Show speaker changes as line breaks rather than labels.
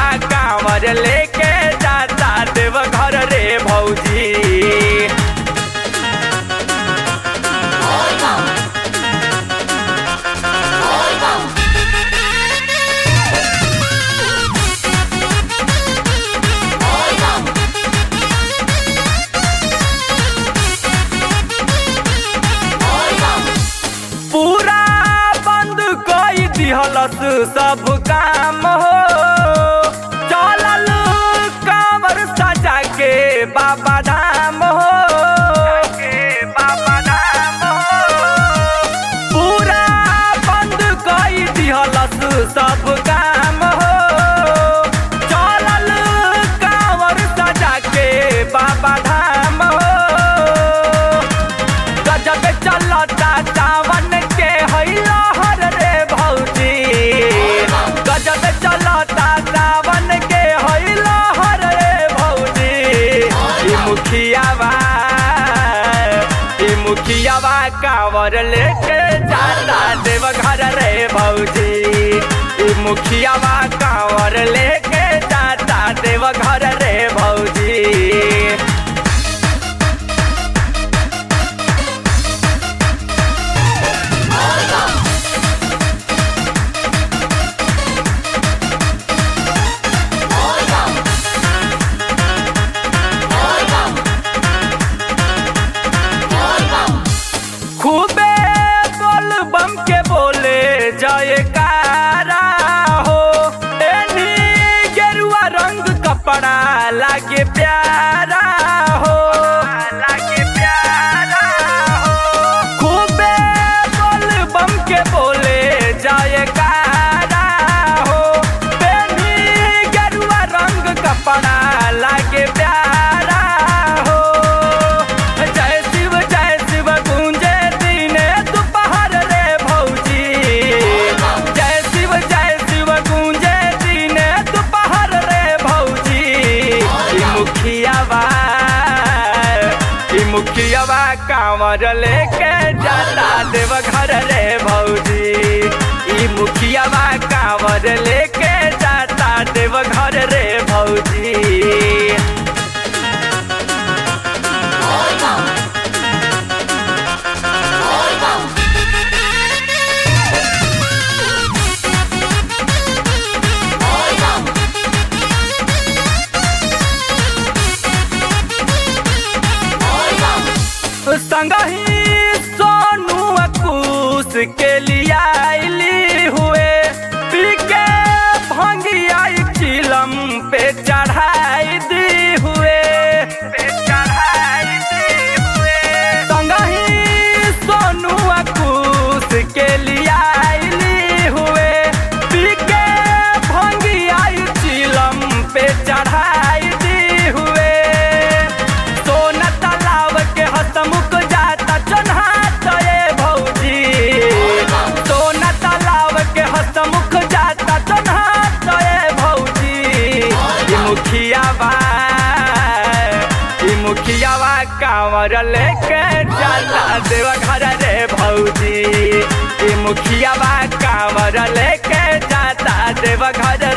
कांवर लेके जाता देव घर रे भौजी पूरा बंद कई दिहलस सब काम हो चलल कांवर सजा के बाबा धाम हो बाबा धाम हो पूरा बंद कई दिहलस सब काम हो चलल कांवर सजा के बाबा धाम हो गजब चलता सावन के हैला हर रे भौजी गजब चलता सावन के हैला हर रे भौजी ई मुखियावा ई मुखियावा कांवर लेके जाता देव घर रे भौजी ई मुखियावा कांवर लेके जाता देव घर रे भौजी खूबे बोल बम के बोले जयकारा हो एनी गेरुआ रंग कपड़ा लागे प्यारा हो लागे प्यारा हो खूबे बोल बम के बोले जयकारा हो एनी गेरुआ रंग कपड़ा लागे प्यारा हो जय शिव जय शिव गूंजे दिने दोपहर रे भौजी जय शिव जय शिव गूंजे दिने दोपहर रे भौजी ई मुखियावा ई मुखियावा कांवर लेके जाता देव घर रे भौजी ई मुखियावा कांवर लेके जाता देव घर रे भौजी संगही सोनू अकूस के लिया आइली हुए पी के भंगिया चिलम पे चढ़ाई दी हुए पे चढ़ाई दी हुए संगही सोनू अकूस के लिया आइली हुए पी के भंगिया चिलम पे चढ़ाई दी हुए सोना तालाब के हसमुख जाता चन्हात ये भौजी सोना तालाब के हसमुख जाता चन्हात ये भौजी ई मुखियावा ई मुखियावा कांवर लेके जाता देव घर रे भौजी ई मुखियावा कांवर लेके जाता देव घर